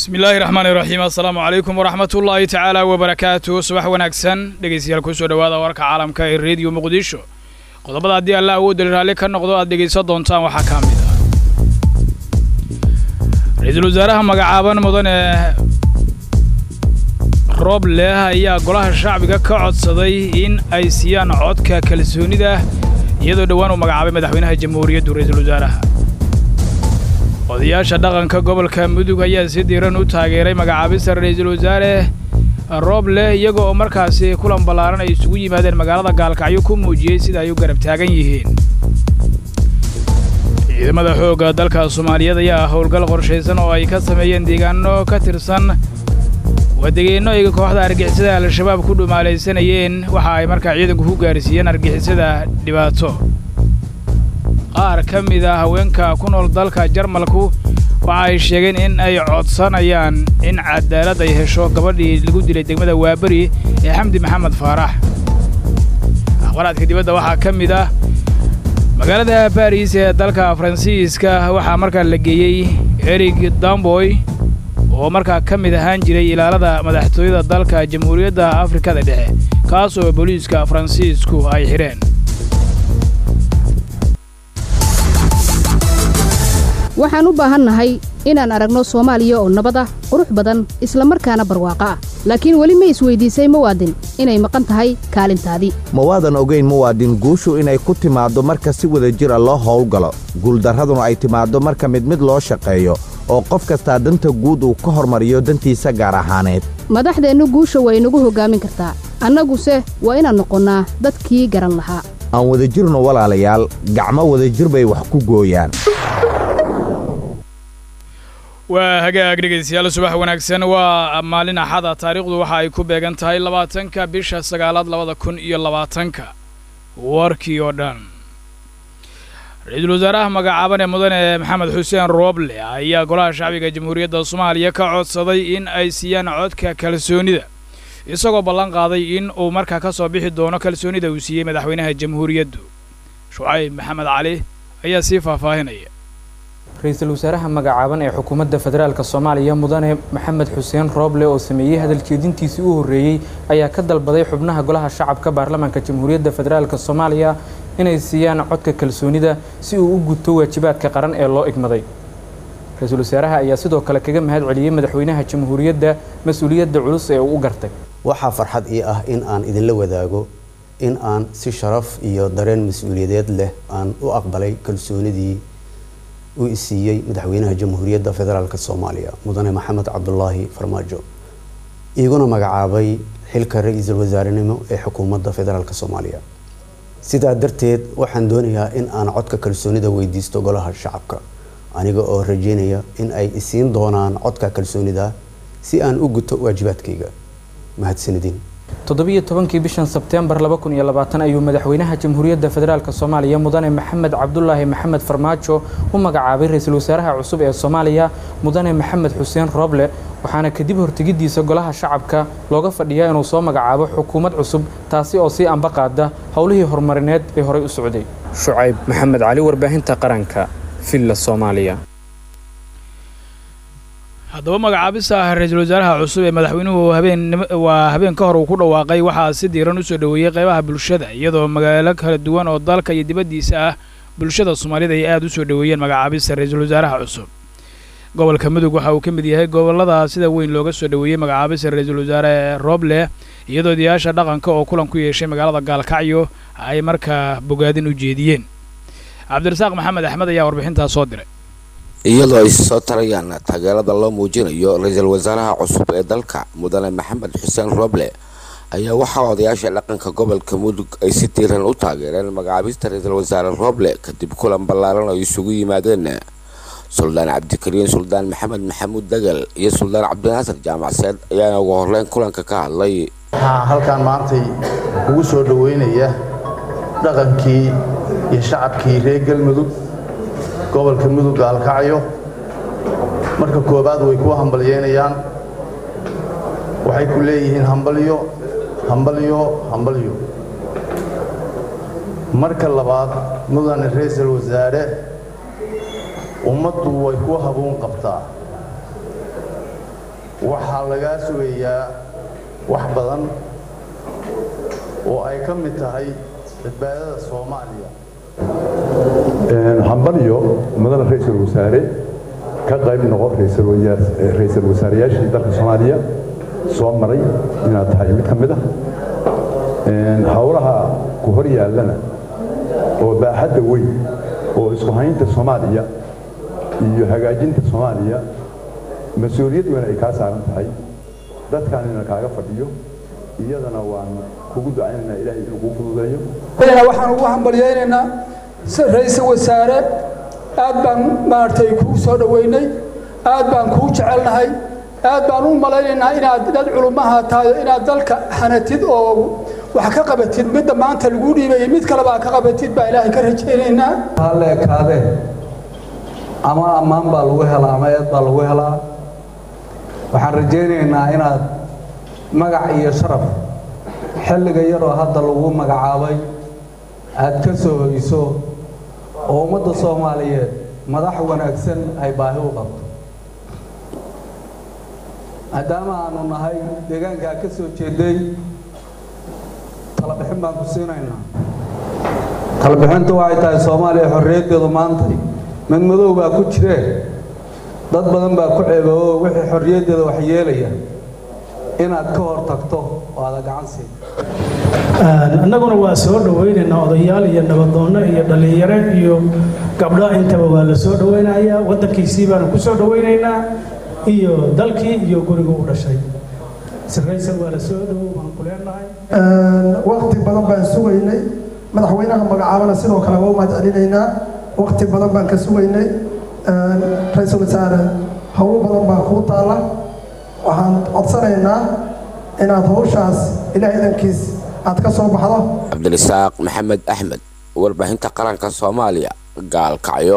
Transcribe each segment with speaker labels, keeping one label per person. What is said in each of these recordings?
Speaker 1: bismi illaahi raxmaan iraxiim assalaamu calaykum waraxmat ullaahi tacaala wabarakaatu subax wanaagsan dhegeystayaal kusoo dhowaada warka caalamka ee rediyo muqdisho qodobada haddii alla awoodali raalli ka noqdo aad dhegaysan doontaan waxaa ka mid ah ra-iisul wasaaraha magacaaban mudane roob leh ayaa golaha shacbiga ka codsaday in ay siiyaan codka kalsoonida iyadoo dhowaan uu magacaabay madaxweynaha jamhuuriyaddu ra-iisul wasaaraha odayaasha dhaqanka gobolka mudug ayaa si diiran u taageeray magacaabista ra-iisul wasaare roob leh iyaga oo markaasi kulan ballaaran ay isugu yimaadeen magaalada gaalkacyo ku muujiyey sida ay u garab taagan yihiin ciidamada xoogga dalka soomaaliyeed ayaa howlgal qorshaysan oo ay ka sameeyeen deegaano ka tirsan wadegeenno ay kooxda argixisada al-shabaab ku dhumaalaysanayeen waxa ay markaa ciidanku ku gaarsiiyeen argixisada dhibaato qaar ka mid a haweenka ku nool dalka jarmalku waxa ay sheegeen in ay codsanayaan in cadaalad ay hesho gabadhii lagu dilay degmada waaberi ee xamdi maxamed faarax akhbaraadka dibadda waxaa ka mid ah magaalada baris ee dalka faransiiska waxaa markaa la geeyey erig damboy oo markaa ka mid ahaan jiray ilaalada madaxtooyada dalka jamhuuriyadda afrikada dhexe kaas oo booliiska faransiisku ay xidheen
Speaker 2: waxaan u baahannahay inaan aragno soomaaliya oo nabad ah qurux badan isla markaana barwaaqo ah laakiin weli ma isweydiisay muwaadin inay maqan tahay kaalintaadii
Speaker 3: ma waadan ogayn muwaadin guushu inay ku timaaddo marka si wada jira loo howlgalo guuldarraduna ay timaaddo marka mid mid loo shaqeeyo oo qof kastaa danta guud uu ka hormariyo dantiisa gaar ahaaneed
Speaker 2: madaxdeennu guusha waa inagu hoggaamin kartaa annaguse waa inaan noqonnaa dadkii garan lahaa
Speaker 3: aan wadajirno walaalayaal gacmo wadajir bay wax ku gooyaan
Speaker 1: waa hagaag dhegaystayaal subax wanaagsan waa maalin axada taariikhdu waxa ay ku beegan tahay labaatanka bisha sagaalaad labada kun iyo labaatanka warkii oo dhan ra-iisul wasaaraha magacaaban ee mudane maxamed xuseen rooble ayaa golaha shacbiga jamhuuriyadda soomaaliya ka codsaday in ay siiyaan codka kalsoonida isagoo ballan qaaday in uu markaa ka soo bixi doono kalsoonida uu siiyey madaxweynaha jamhuuriyaddu shucayb maxamed cali ayaa sii faahfaahinaya
Speaker 4: ra-iisul wasaaraha magacaaban ee xukuumadda federaalk soomaaliya mudane maxamed xuseen rooble oo sameeyey hadaljeedintiisii u horreeyey ayaa ka dalbaday xubnaha golaha shacabka baarlamaanka jamhuuriyadda federaalk soomaaliya inay siiyaan codka kalsoonida si uu u guto waajibaadka qaran ee loo igmaday ra-iisul wasaaraha ayaa sidoo kale kaga mahad celiyey madaxweynaha jamhuuriyadda mas-uuliyadda culus ee uu u gartay
Speaker 5: waxaa farxad ii ah in aan idinla wadaago in aan si sharaf iyo dareen mas-uuliyadeed leh aan u aqbalay kalsoonidii uu isiiyey madaxweynaha jamhuuriyadda federaalk soomaaliya mudane maxamed cabdulaahi farmaajo iiguna magacaabay xilka ra-iisul wasaarenimo ee xukuumadda federaalk soomaaliya sidaa darteed waxaan doonayaa in aan codka kalsoonida weydiisto golaha shacabka aniga oo rajeynaya in ay isiin doonaan codka kalsoonida si aan u guto waajibaadkayga mahadsanidin
Speaker 4: toddobiyo tobankii bishan sebteembar laba kun iyo labaatan ayuu madaxweynaha jamhuuriyadda federaalk soomaaliya mudane maxamed cabdulaahi maxamed farmaajo u magacaabay ra-iisul wasaaraha cusub ee soomaaliya mudane maxamed xuseen rooble waxaana kadib hortegidiisa golaha shacabka looga fadhiyaa inuu soo magacaabo xukuumad cusub taasi oo sii amba qaada howlihii horumarineed ee horey u socday shucayb maxamed cali warbaahinta qaranka villa soomaaliya
Speaker 1: haddaba magacaabista ra-iisul wasaaraha cusub ee madaxweynuhu habeen waa habeen ka hor uu ku dhawaaqay waxaa si diiran u soo dhoweeyey qaybaha bulshada iyadoo magaalo kala duwan oo dalka iyo dibaddiisa ah bulshada soomaalida ay aad u soo dhoweeyeen magacaabista ra-iisul wasaaraha cusub gobolka mudug waxa uu ka mid yahay gobollada sida weyn looga soo dhoweeyey magacaabista ra-iisul wasaare rooble iyadoo odayaasha dhaqanka oo kulan ku yeeshay magaalada gaalkacyo ay markaa bogaadin u jeediyeen cabdirasaaq maxamed axmed ayaa warbixintaas soo diray
Speaker 6: iyadoo ay soo tarayaan taageerada loo muujinayo ra-iisul wasaaraha cusub ee dalka mudane maxamed xuseen rooble ayaa waxaa odayaasha dhaqanka gobolka mudug ay si diiran u taageereen magacaabista ra-iisul wasaare rooble kadib kulan ballaaran oo isugu yimaadeen suldaan cabdikariin suldaan maxamed maxamuud dagal iyo suldaan cabdinaasir jaamacseed ayaana ugu horreyn kulanka ka hadlay
Speaker 7: waxaa halkaan maantay ugu soo dhoweynaya dhaqankii iyo shacabkii reer galmudug gobolka mudug gaalkacyo marka koowaad way ku hambalyeynayaan waxay ku leeyihiin hambalyo hambalyo hambalyo marka labaad mudane ra-iisul wasaare ummaddu way ku habuun qabtaa waxaa lagaa sugayaa wax badan oo ay ka mid tahay badbaadada soomaaliya
Speaker 8: hambaliyo mudane ra-iisul wasaare ka qayb noqo ra-iisul wasaareyaashii dalka soomaaliya soo maray inaad tahay mid ka mid ah howlaha ku hor yaallana oo baaxadda weyn oo isku haynta soomaaliya iyo hagaajinta soomaaliya mas-uuliyad weyn ay kaa saaran tahay dadkaanina kaaga fadhiyo iyadana waan kugu ducaynaynaa ilaahay inuu kuu fududeeyo
Speaker 9: waxaan ugu hambalyaynaynaa ra-iisul wasaare aad baan maaragtay kuu soo dhoweynay aad baan kuu jecelnahay aad baan u malaynaynaa inaad dad culummaha tahay inaad dalka hanatid oo wax ka qabatid midda maanta lagu dhiibaya mid kaleba ka qabatid baa ilaahay ka rajaynaynaa
Speaker 10: halle ekaadee ama ammaan baa lagu helaa ama eed baa lagu helaa waxaan rajaynaynaa inaad magac iyo sharaf xilliga yaroo hadda lagu magacaabay aad ka soo hoyso oo ummadda soomaaliyeed madax wanaagsan ay baahi u qabto maadaama aanu nahay deegaankaa ka soo jeeday talabixin baan ku siinaynaa talabixintu waxay tahay soomaaliya xorriyaddeedu maantay mid madow baa ku jiree dad badan baa ku ceeboobo wixii xorriyaddeeda wax yeelaya inaad ka hor tagto oo aada gacan siin
Speaker 11: annaguna waa soo dhowaynaynaa odayaal iyo nabadoonno iyo dhallinyaro iyo gabdho intaba waa la soo dhowaynayaa waddankiisii baanu ku soo dhowaynaynaa iyo dalkii iyo guriga u dhashay siraysan waa la soo dhowow baan ku leenahay
Speaker 12: waqti badan baan sugaynay madaxweynaha magacaabana sidoo kale waa u mahad celinaynaa waqti badan baan ka sugaynay ra-iisul wasaare howlo badan baa kuu taala waxaan codsanaynaa inaad howshaas ilaah idankiis aad ka soo baxdo
Speaker 6: cabdirisaaq maxamed axmed warbaahinta qaranka soomaaliya gaalkacyo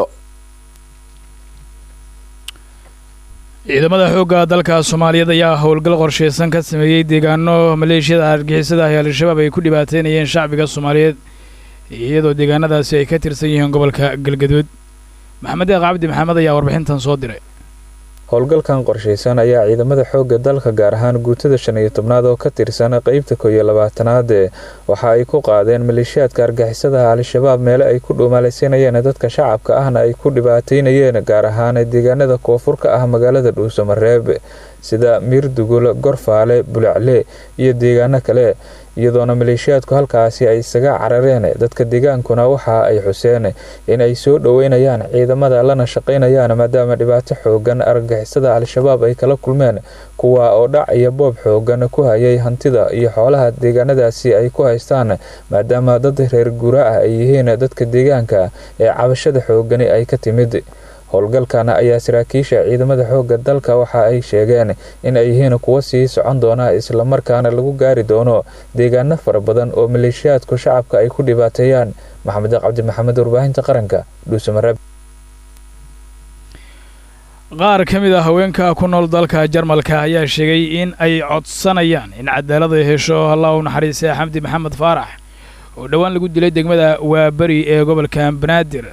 Speaker 1: ciidamada xoogga dalka soomaaliyeed ayaa howlgal qorshaysan ka sameeyey deegaano maleeshiyada argixisada ah ee al-shabaab ay ku dhibaateynayeen shacbiga soomaaliyeed iyadoo deegaanadaasi ay ka tirsan yihiin gobolka galgaduud maxamed eeq cabdi maxamed ayaa warbixintan soo diray
Speaker 13: howlgalkan qorshaysan ayaa ciidamada xoogga dalka gaar ahaan guutada shan iyo tobnaad oo ka tirsan qeybta koo iyo labaatanaad waxa ay ku qaadeen maleeshiyaadka argixisadaha al-shabaab meele ay ku dhuumaalaysanayeen dadka shacabka ahna ay ku dhibaateynayeen gaar ahaan deegaanada koonfur ka ah magaalada dhuusamareeb sida miirdugul gorfaale bulacle iyo deegaano kale iyadoona maleeshiyaadku halkaasi ay isaga carareen dadka deegaankuna waxa ay xuseen in ay soo dhoweynayaan ciidamada lana shaqaynayaan maadaama dhibaato xoogan argagixisada al-shabaab ay kala kulmeen kuwa oo dhac iyo boob xoogan ku hayay hantida iyo xoolaha deegaanadaasi ay ku haystaan maadaama dad reer guura ah ay yihiin dadka deegaanka ee cabashada xoogani ay ka timid howlgalkan ayaa saraakiisha ciidamada xoogga dalka waxa ay sheegeen in ay yihiin kuwo sii socon doona islamarkaana lagu gaari doono deegaano fara badan oo maleeshiyaadku shacabka ay ku dhibaateeyaan maxamed cabdi maxamed warbaahinta qaranka dhuusamareeb
Speaker 1: qaar ka mid a haweenka ku nool dalka jarmalka ayaa sheegay in ay codsanayaan in cadaalad ay hesho allah u naxariistay xamdi maxamed faarax oo dhowaan lagu dilay degmada waaberi ee gobolka banaadir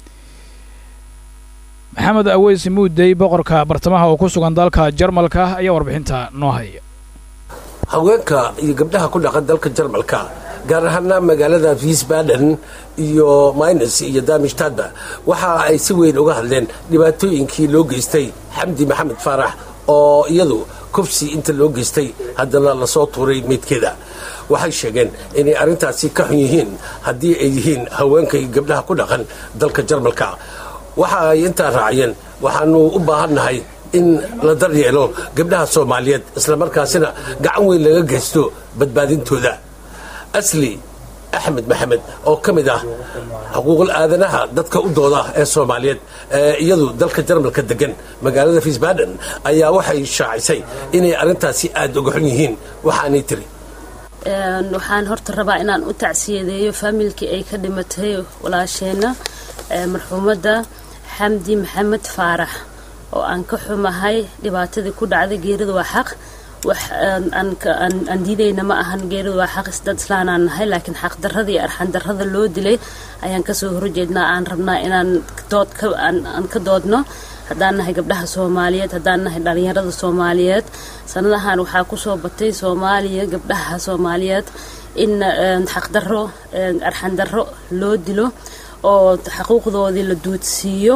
Speaker 1: maxamed aweys muudey boqorka bartamaha oo ku sugan dalka jarmalka ayaa warbixinta noo haya
Speaker 14: haweenka iyo gabdhaha ku dhaqan dalka jarmalka gaar ahaana magaalada wiesbaden iyo minus iyo damistadba waxa ay si weyn uga hadleen dhibaatooyinkii loo geystay xamdi maxamed faarax oo iyadu kufsi inta loo geystay haddana lasoo tuuray meydkeeda waxay sheegeen inay arrintaasi ka xun yihiin haddii ay yihiin haweenka iyo gabdhaha ku dhaqan dalka jarmalka waxa ay intaa raaciyeen waxaanu u baahannahay in la daryeelo gabdhaha soomaaliyeed islamarkaasina gacan weyn laga geysto badbaadintooda asli axmed maxamed oo ka mid ah xuquuqul aadanaha dadka u dooda ee soomaaliyeed ee iyadu dalka jarmalka degan magaalada wiesbaden ayaa waxay shaacisay inay arrintaasi aada uga xun yihiin waxaanay tiri
Speaker 15: waxaan horta rabaa inaan u tacsiyadeeyo faamilkii ay ka dhimatay walaasheenna marxuumadda xamdi maxamed faarax oo aan ka xumahay dhibaatadii ku dhacday geerida waa xaq wax aan diidayna ma ahan geerida waa xaq dad islaanaan nahay laakiin xaqdarrada iyo arxandarrada loo dilay ayaan kasoo horjeednaa aan rabnaa inaan dood aan ka doodno haddaan nahay gabdhaha soomaaliyeed haddaan nahay dhalinyarada soomaaliyeed sanadahan waxaa kusoo batay soomaaliya gabdhaha soomaaliyeed in xaqdarro arxandarro loo dilo oo xaquuqdoodii la duudsiiyo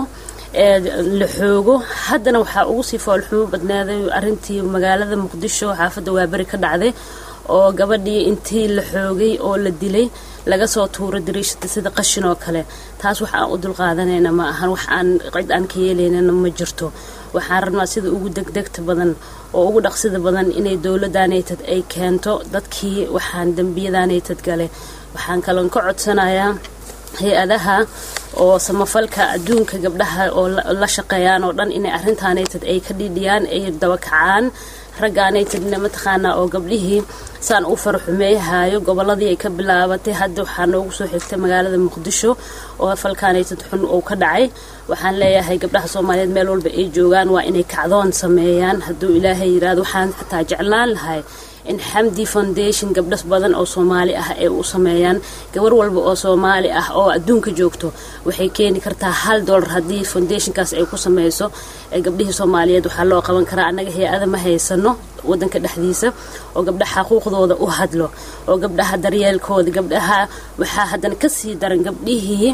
Speaker 15: la xoogo haddana waxaa ugu sii foolxumo badnaaday arintii magaalada muqdisho xaafadda waaberi ka dhacday oo gabadhii intii la xoogay oo la dilay laga soo tuuro dariishada sida qashin oo kale taas wax aan u dulqaadanayna ma ahan wax aan cid aan ka yeelaynana ma jirto waxaan rabnaa sida ugu degdegta badan oo ugu dhaqsida badan inay dowladdaanaytad ay keento dadkii waxaan dembiyadaanaytad gale waxaan kaloon ka codsanayaa hay-adaha oo samafalka adduunka gabdhaha oo la shaqeeyaan oo dhan inay arrintaanaytad ay ka dhiidhiyaan ay dabakacaan raggaanaytadna mataqaanaa oo gabdhihii saan u faraxumeeyahaayo gobolladii ay ka bilaabatay hadda waxaa noogu soo xigtay magaalada muqdisho oo falkaanaytad xun uu ka dhacay waxaan leeyahay gabdhaha soomaaliyeed meel walba ay joogaan waa inay kacdoon sameeyaan hadduu ilaahay yiraahdo waxaan xataa jeclaan lahay in xamdi foundation gabdhas badan oo soomaali ah ay u sameeyaan gabar walba oo soomaali ah oo adduunka joogto waxay keeni kartaa hal dollar haddii foundationkaas ay ku sameyso gabdhihii soomaaliyeed waxaa loo qaban karaa annaga hay-ada ma haysano wadanka dhexdiisa oo gabdhaha xaquuqdooda u hadlo oo gabdhaha daryeelkooda gabdhaha waxaa haddana kasii daran gabdhihii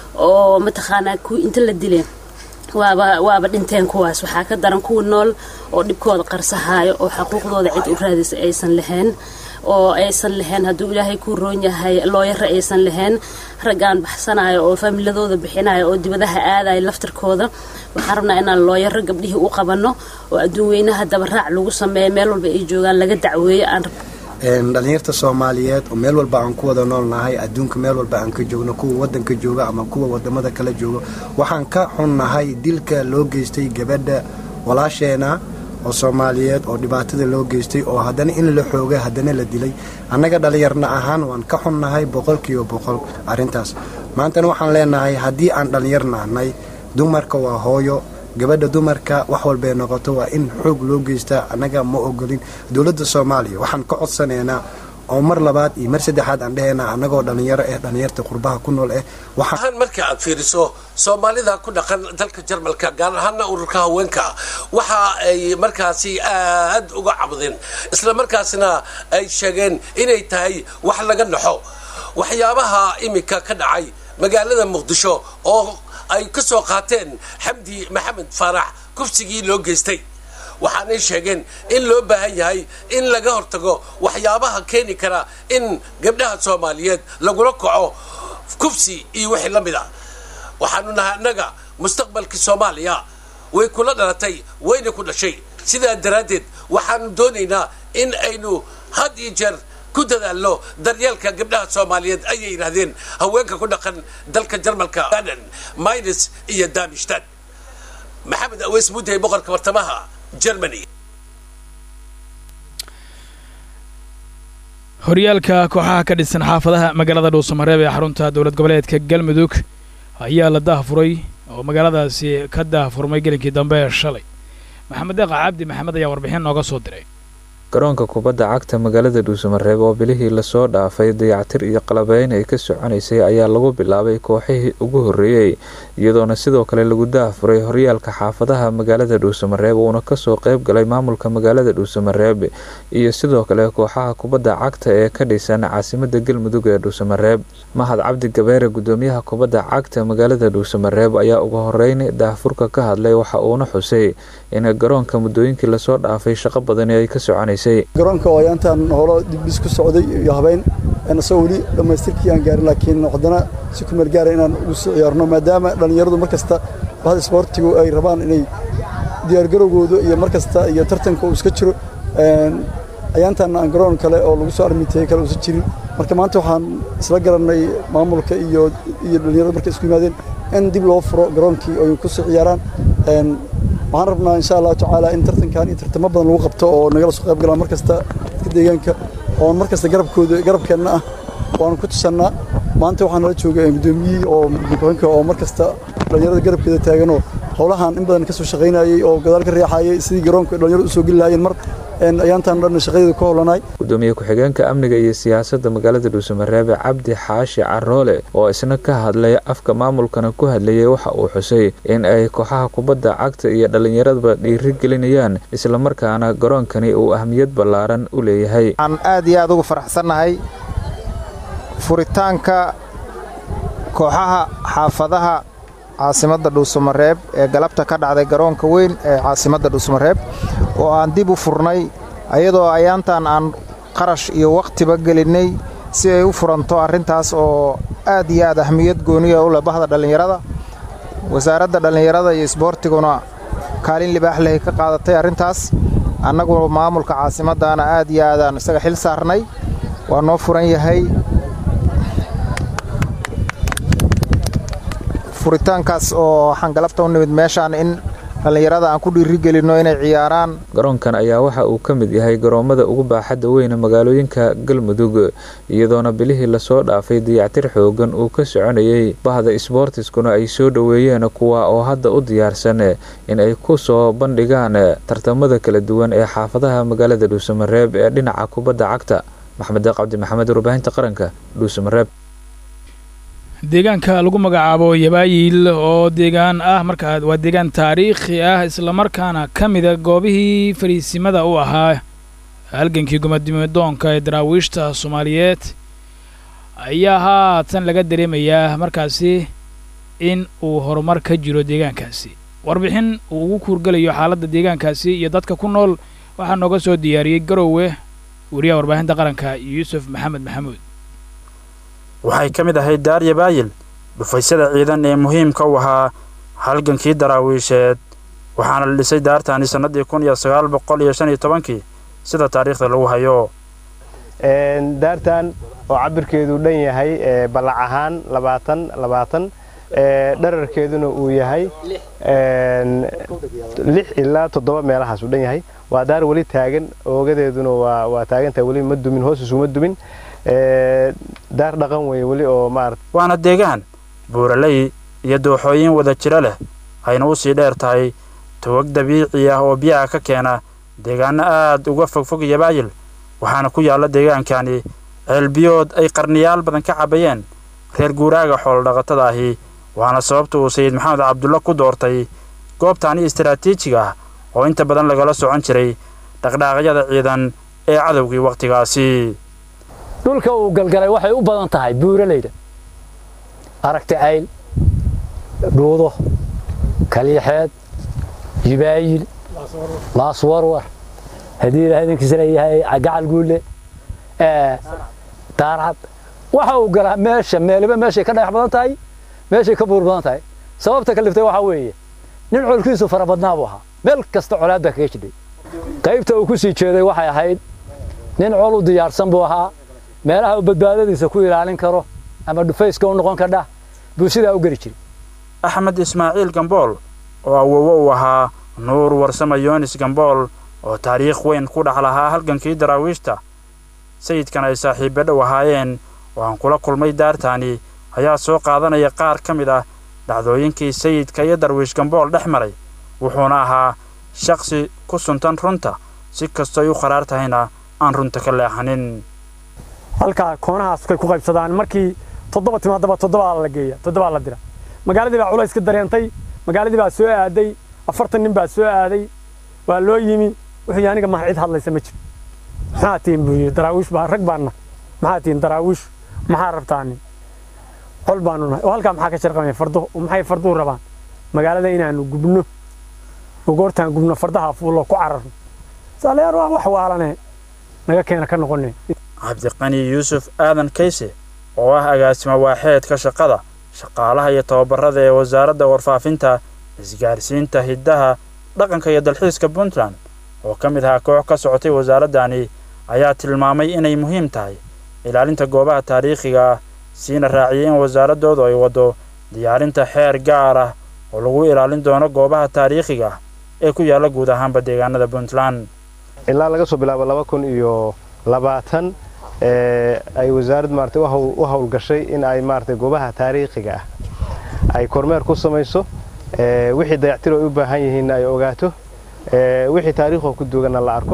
Speaker 15: oo mataqaanaa kuwii inta la dilay waaba waaba dhinteen kuwaas waxaa ka daran kuwa nool oo dhibkooda qarsahaayo oo xaquuqdooda cid u raadisa aysan lahayn oo aysan lahayn hadduu ilaahay ku roon yahay looyaro aysan lahayn raggaan baxsanayo oo faamiladooda bixinayo oo dibadaha aadayo laftarkooda waxaan rabnaa inaan looyaro gabdhihii u qabanno oo adduun weynaha dabaraac lagu sameeyo meel walba ay joogaan laga dacweeyo aan
Speaker 16: dhalinyarta soomaaliyeed oo meel walba aan ku wada nool nahay adduunka meel walba aan ka joogno kuwa wadanka jooga ama kuwa wadamada kala jooga waxaan ka xunnahay dilka loo geystay gabadha walaasheena oo soomaaliyeed oo dhibaatada loo geystay oo haddana in la xoogay haddana la dilay annaga dhalinyarna ahaan waan ka xunnahay boqolkiiba boqol arrintaas maantana waxaan leenahay haddii aan dhalinyar nahnay dumarka waa hooyo gabadha dumarka wax walbay noqoto waa in xoog loo geystaa annaga ma ogolin dowladda soomaaliya waxaan ka codsanaynaa oo mar labaad iyo mar saddexaad aan dhahaynaa annagoo dhallinyaro eh dhallinyarta qurbaha ku nool eh
Speaker 14: waxaan marka aad fiiriso soomaalida ku dhaqan dalka jarmalka gaar ahaana ururka haweenka waxa ay markaasi aad uga cabdeen isla markaasna ay sheegeen inay tahay wax laga naxo waxyaabaha iminka ka dhacay magaalada muqdisho oo ay ka soo qaateen xamdi maxamed faarax kufsigii loo geystay waxaanay sheegeen in loo baahan yahay in laga hortago waxyaabaha keeni kara in gabdhaha soomaaliyeed lagula kaco kufsi iyo wixii la mid a waxaanu nahay annaga mustaqbalkii soomaaliya way kula dhalatay wayna ku dhashay sidaa daraaddeed waxaanu doonaynaa in aynu had iyo jeer ku dadaalno daryeelka gabdhaha soomaaliyeed ayay yidhaahdeen haweenka ku dhaqan dalka jarmalka baden minus iyo damishtan maxamed aweys mudday boqorka bartamaha germany
Speaker 1: horyaalka kooxaha ka dhisan xaafadaha magaalada dhuusamareeb ee xarunta dowlad goboleedka galmudug ayaa la daahfuray oo magaaladaasi ka daahfurmay gelinkii dambe ee shalay maxamed deeqa cabdi maxamed ayaa warbixin nooga soo diray
Speaker 13: garoonka kubadda cagta magaalada dhuusamareeb oo bilihii lasoo dhaafay dayactir iyo qalabeyn ay ka soconaysay ayaa lagu bilaabay kooxihii ugu horreeyey iyadoona sidoo kale lagu daafuray horyaalka xaafadaha magaalada dhuusamareeb uuna kasoo qeyb galay maamulka magaalada dhuusamareeb iyo sidoo kale kooxaha kubadda cagta ee ka dhisan caasimada galmudug ee dhuusamareeb mahad cabdi gabeere gudoomiyaha kubadda cagta magaalada dhuusamareeb ayaa ugu horeyn daahfurka ka hadlay waxa uuna xusay in garoonka muddooyinkii lasoo dhaafay shaqo badani ay ka soconaysay
Speaker 17: garoonka oo ayaantan holo dibdhis ku socday iyo habeyn asagoo weli dhammaystirkii aan gaarin laakiin haddana si ku meel gaara inaan ugu soo ciyaarno maadaama dhallinyaradu mar kasta bahda isboortigu ay rabaan inay diyaargarowgooda iyo mar kasta iyo tartanka uu iska jiro ayaantan aan garoon kale oo lagu soo armiteyey kale uusan jirin marka maanta waxaan isla garannay maamulka iyo iyo dhallinyarada markay isku yimaadeen in dib loo furo garoonkii oo ay ku soo ciyaaraan waxaan rabnaa insha allahu tacaala in tartankan iyo tartamo badan lagu qabto oo nagala soo qayb galaan mar kasta dadka deegaanka oo mar kasta garabkooda garabkeenna ah waanu ku tusannaa maanta waxaa nala jooga gudoomiyihii oo gudooyinka oo mar kasta dhallinyarada garabkeeda taaganoo howlahan in badan ka soo shaqaynayay oo gadaal ka riixayay sidii garoonka dhallinyarada usoo geli lahaayeen mar ayaantan dhan shaqadeeda ku howlanahay
Speaker 13: gudoomiye ku-xigeenka amniga iyo siyaasadda magaalada dhuusamareebe cabdi xaashi caroole oo isna ka hadlay afka maamulkana ku hadlayay waxa uu xusay in ay kooxaha kubadda cagta iyo dhallinyaradaba dhiiri gelinayaan islamarkaana garoonkani uu ahmiyad ballaaran u leeyahay
Speaker 18: waxaan aad iyo aad ugu faraxsannahay furitaanka kooxaha xaafadaha caasimadda dhuusamareeb ee galabta ka dhacday garoonka weyn ee caasimadda dhuusamareeb oo aan dib u furnay ayadoo ayaantan aan qarash iyo wakhtiba gelinnay si ay u furanto arrintaas oo aad iyo aad ahmiyad gooniya u leh bahda dhallinyarada wasaaradda dhallinyarada iyo isboortiguna kaalin libaax leh ka qaadatay arrintaas annagu maamulka caasimaddaana aad iyo aadaan isaga xil saarnay waa noo furan yahay furitaankaas oo waxaan galabta u nimid meeshaan in dhallinyarada aan ku dhiirigelinno inay ciyaaraan
Speaker 13: garoonkan ayaa waxa uu ka mid yahay garoommada ugu baaxadda weyne magaalooyinka galmudug iyadoona bilihii lasoo dhaafay dayactir xoogan uu ka soconayay bahda isboortiskuna ay soo dhoweeyeen kuwa oo hadda u diyaarsan in ay ku soo bandhigaan tartamada kala duwan ee xaafadaha magaalada dhuusamareeb ee dhinaca kubadda cagta maxamed deeq cabdi maxamed warbaahinta qaranka dhuusamareeb
Speaker 1: deegaanka lagu magacaabo yabaayil oo deegaan ah markaa waa deegaan taariikhi ah islamarkaana ka mida goobihii fariisimada u ahaa halgankii gumadimidoonka ee daraawiishta soomaaliyeed ayaa haatan laga dareemayaa markaasi in uu horumar ka jiro deegaankaasi warbixin uu ugu kuurgelayo xaaladda deegaankaasi iyo dadka ku nool waxaa nooga soo diyaariyey garowe wariyaha warbaahinta qaranka yuusuf maxamed maxamuud
Speaker 19: waxay ka mid ahayd daar yabaayil dhufaysyada ciidan ee muhiimka u ahaa halgankii daraawiisheed waxaana la dhisay daartani sannadii kun iyo sagaal boqol iyo shan iyo tobankii sida taariikhda lagu hayo
Speaker 20: daartan oo cabirkeedu dhan yahay ballac ahaan labaatan labaatan dherarkeeduna uu yahay lix ilaa toddoba meelahaas uu dhan yahay waa daar weli taagan oogadeeduna waa waa taagantahay weli ma dumin hoos isuma dumin daar dhaqan weeye weli oo maarata
Speaker 19: waana deegaan buuraley iyo dooxooyin wada jiro leh ayna u sii dheer tahay togag dabiici ah oo biyaha ka keena deegaano aad uga fogfog yabaayil waxaana ku yaalla deegaankani ceelbiyood ay qarniyaal badan ka cabayeen reer guuraaga xoolodhaqatada ahi waana sababta uu sayid maxamed cabdulla ku doortay goobtaani istaraatiijiga ah oo inta badan lagala socon jiray dhaqdhaaqyada ciidan ee cadowgii wakhtigaasi
Speaker 21: dhulka uu galgalay waxay u badan tahay buuraleyda aragti cayl dhuudo kaliixeed jibaayil laaswarwar haddii ilaah idinkiisa leeyahay gacal guulle daarcad waxa uu galaa meesha meeliba meeshay ka dhagax badan tahay meeshay ka buur badan tahay sababta kaliftay waxaa weeye nin colkiisu fara badnaa buu ahaa meel kasta colaad baa kaga jidhay qaybta uu ku sii jeeday waxay ahayd nin col u diyaarsan buu ahaa meelaha uu badbaadadiisa ku ilaalin karo ama dhufayska u noqon kardha buu sidaa u geli jiray
Speaker 19: axmed ismaaciil gambool oo awowo uu ahaa nuur warsama yoonis gambool oo taariikh weyn ku dhex lahaa halgankii daraawiishta sayidkan ay saaxiibbe dhow ahaayeen oo aan kula kulmay daartaani ayaa soo qaadanaya qaar ka mid ah dhacdooyinkii sayidka iyo darwiish gambool dhex maray wuxuuna ahaa shakhsi ku suntan runta si kastoy u qaraar tahayna aan runta ka leexanin
Speaker 22: halkaa koonahaas kay ku qaybsadaan markii toddoba timaadaba toddobaa la geeya toddobaa la dira magaaladii baa culays ka dareentay magaaladii baa soo aaday afartan nin baa soo aaday waa loo yimi wuxuu aniga maha cid hadlaysa ma jiro maxaa tihin buu yidhi daraawiish baa rag baanna maxaa tihin daraawiish maxaa rabtaani col baanu nahay oo halkaa maxaa ka sharqamaya fardo maxay farduhu rabaan magaalada inaanu gubno oo goortaan gubno fardaha fuullo ku cararno saalayaar waa wax waalane naga keena ka noqone
Speaker 19: cabdiqani yuusuf aadan kayse oo ah agaasimo waaxeedka shaqada shaqaalaha iyo tababarada ee wasaaradda warfaafinta isgaarsiinta hiddaha dhaqanka iyo dalxiiska puntland oo ka mid ahaa koox ka socotay wasaaraddani ayaa tilmaamay inay muhiim tahay ilaalinta goobaha taariikhiga ah siina raaciyay in wasaaraddoodu ay waddo diyaarinta xeer gaar ah oo lagu ilaalin doono goobaha taariikhiga ah ee ku yaalla guud ahaanba deegaanada puntland
Speaker 20: ilaa laga soo bilaabo laba kun iyo labaatan ay wasaaraddu maarata u howlgashay in ay maarata goobaha taariikhiga ah ay kormeer ku samayso wixii dayactiro ay u baahan yihiinna ay ogaato wixii taariikhoo ku duuganna la arko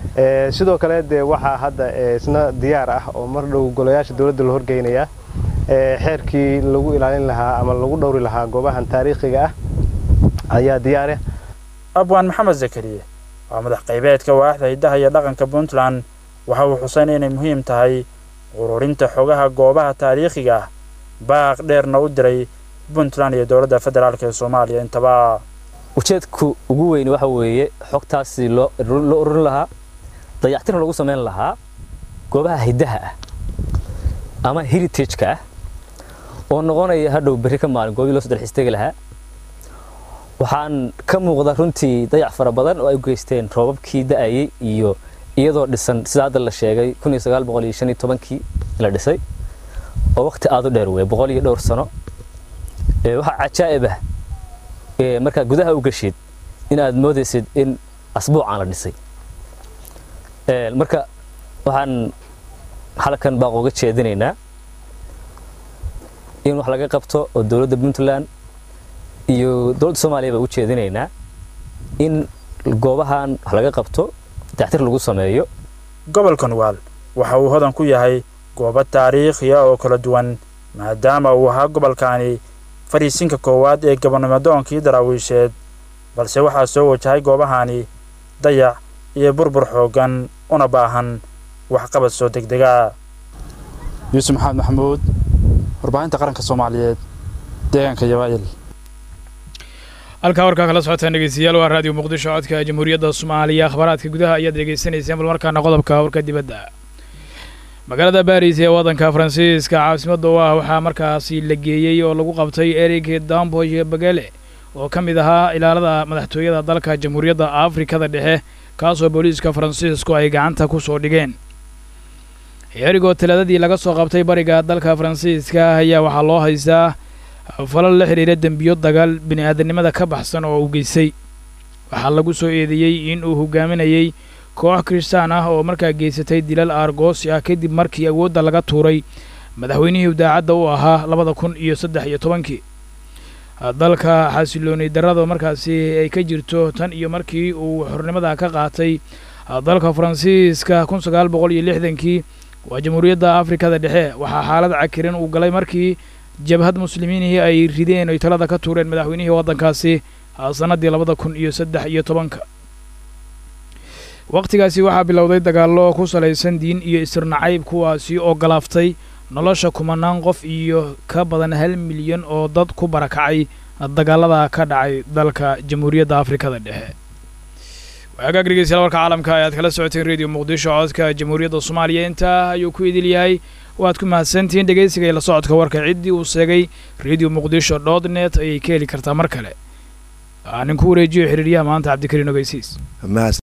Speaker 20: sidoo kale dee waxaa hadda isna diyaar ah oo mar dhow golayaasha dowladda la horgeynaya xeerkii lagu ilaalin lahaa ama lagu dhowri lahaa goobahan taariikhiga ah ayaa diyaare
Speaker 19: abwaan maxamed zakariye waa madax qaybeedka waaxda hiddaha iyo dhaqanka puntland waxa uu xuseyn inay muhiim tahay ururinta xogaha goobaha taariikhiga ah baaq dheerna u diray puntland iyo dowladda federaalk ee soomaaliya intaba
Speaker 2: ujeedku ugu weyn waxa weeye xogtaasi loo ururin lahaa dayactirna lagu samayn lahaa goobaha hiddaha ah ama heritageka ah oo noqonaya hadhow berri ka maalin goobii loo soo dalxiistegi lahaa waxaan ka muuqda runtii dayac fara badan oo ay u geysteen roobabkii da'ayey iyo iyadoo dhisan sida hadda la sheegay kii la dhisay oo waqti aad u dheer wey boqol iyo dhowr sano waxaa cajaa'ib ah markaa gudaha u gashid in aad moodaysid in asbuucaan la dhisay marka waxaan halkan baaq uga jeedinaynaa in wax laga qabto oo dowladda puntland iyo dowladda soomaaliya baa u jeedinaynaa in goobahan wax laga qabto dactir lagu sameeyo
Speaker 19: gobolka nugaal waxa uu hodan ku yahay goobo taariikhiya oo kala duwan maadaama uu ahaa gobolkaani fariisinka koowaad ee gabonnimadoonkii daraawiisheed balse waxaa soo wajahay goobahani dayac iyo burbur xooggan una baahan waxqabad soo degdega
Speaker 3: yuusuf maxamed maxamuud warbaahinta qaranka soomaaliyeed deegaanka yabaayil
Speaker 1: halkaa warkaa kala socotaan dhegeystayaal waa raadiyo muqdisho codka jamhuuriyadda soomaaliya akhbaaraadka gudaha ayaad dhegeysanayseen bal markaana qodobka warka dibadda magaalada baris ee waddanka faransiiska caasimadda u ah waxaa markaasi la geeyey oo lagu qabtay erig damboy bagele oo ka mid ahaa ilaalada madaxtooyada dalka jamhuuriyadda afrikada dhexe kaasoo booliiska faransiisku ay gacanta ku soo dhigeen erigoo talaadadii laga soo qabtay bariga dalka faransiiska ayaa waxaa loo haystaa falal la xidhiira dembiyo dagaal bini'aadanimada ka baxsan oo uu geystay waxaa lagu soo eedeeyey in uu hogaaminayey koox kiristaan ah oo markaa geysatay dilal aargoosi ah kadib markii awoodda laga tuuray madaxweynihii daacadda u ahaa labada kun iyo saddex iyo tobankii dalka xasilooni darrada markaasi ay ka jirto tan iyo markii uu xornimada ka qaatay dalka faransiiska kun sagaal boqol iyo lixdankii waa jamhuuriyadda afrikada dhexe waxaa xaalad cakirin uu galay markii jabhad muslimiinihii ay rideen oy talada ka tuureen madaxweynihii waddankaasi sannaddii labada kun iyo saddex iyo tobanka wakhtigaasi waxaa bilowday dagaallo ku salaysan diin iyo isirnacayb kuwaasi oo galaaftay nolosha kumanaan qof iyo ka badan hal milyan oo dad ku barakacay dagaalada ka dhacay dalka jamhuuriyadda afrikada dhexe waagaag dhegeystayaal warka caalamka ayaad kala socoteen radio muqdisho codka jamhuuriyadda soomaaliya intaa ayuu ku idil yahay waad ku mahadsantihiin dhegeysiga iyo la socodka warka ciddii uu sheegay radio muqdisho dot net ayay ka heli kartaa mar kale nin ku wareejiyo xiriiryaha maanta cabdikariin ogeysiis